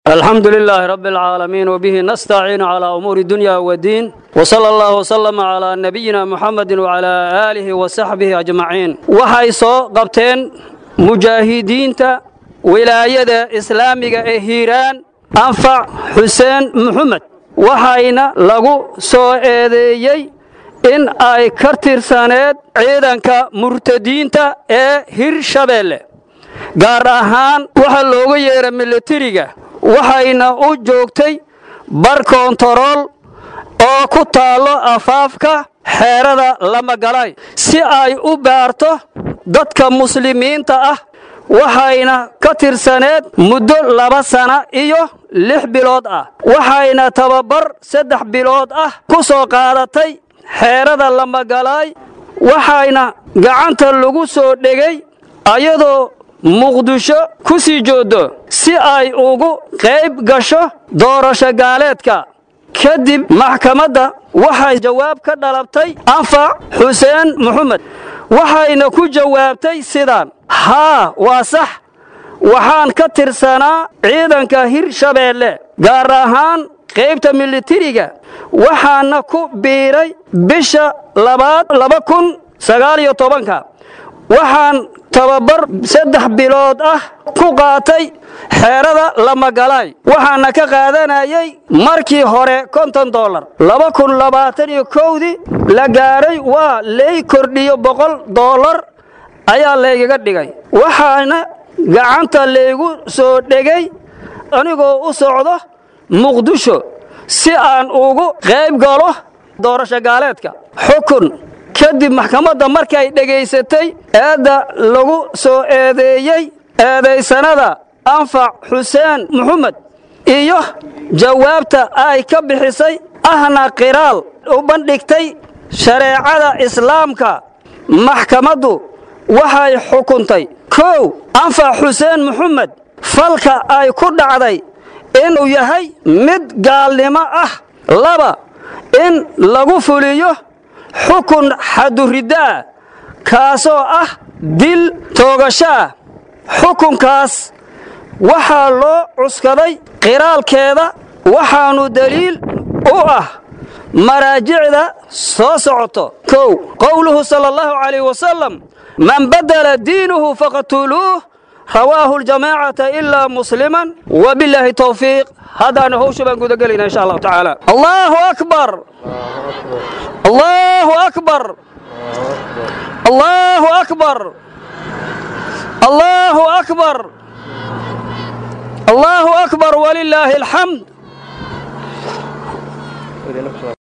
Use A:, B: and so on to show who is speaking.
A: الحمد لله رب العالمين وبه نستعين على أمور الدنيا والدين وصلى الله وسلم على نبينا محمد وعلى آله وصحبه أجمعين waxay soo qabteen mujaahidiinta wilaayada islaamiga ee hiiraan anfac xuseen muxamed waxayna lagu soo eedeeyey in ay ka tirsaneed ciidanka murtadiinta ee hirshabeelle gaar ahaan waxaa looga yeera milatariga waxayna u joogtay bar koontarool oo ku taallo afaafka xeerada lamagalay si ay u baarto dadka muslimiinta ah waxayna ka tirsaneed muddo laba sana iyo lix bilood ah waxayna tababar saddex bilood ah ku soo qaadatay xeerada lamagalaay waxayna gacanta lagu soo dhegay ayadoo muqdisho ku sii jooddo si ay ugu qayb gasho doorasho gaaleedka kadib maxkamadda waxay jawaab ka dhalabtay anfac xuseen muxamed waxayna ku jawaabtay sidaan haa waa sax waxaan ka tirsanaa ciidanka hirshabeelle gaar ahaan qaybta militariga waxaana ku biiray bisha labaad laba kun sagaaliyo tobanka waxaan tababar saddex bilood ah ku qaatay xeerada lamagalaay waxaana ka qaadanayay markii hore konton dollar laba kun labaatan iyo kowdii la gaaray waa lay kordhiyo boqol dollar ayaa laygaga dhigay waxaana gacanta laygu soo dhegay anigoo u socdo muqdisho si aan ugu qayb galo doorasho gaaleedka xukun kadib maxkamadda markay dhegaysatay eedda lagu soo eedeeyey eedaysanada anfac xuseen muxamed iyo jawaabta ay ka bixisay ahna qiraal u bandhigtay shareecada islaamka maxkamaddu waxay xukuntay kow anfac xuseen muxamed falka ay ku dhacday inuu yahay mid gaalnimo ah laba in lagu fuliyo xukun xaduriddaah kaasoo ah dil toogasho ah xukunkaas waxaa loo cuskaday qiraalkeeda waxaannu deliil u ah maraajicda soo socoto kow qowluhu sala allahu calayh wasalam man badala diinuhu faqtuluuh rawaahu ljamaacata ilaa musliman wabilaahi towfiiq haddaana howsha baan gudagelayna insha allahu tacaala allahu akbar allahu akbar allahu akbar allahu akbar allahu akbar walilaahi alxamd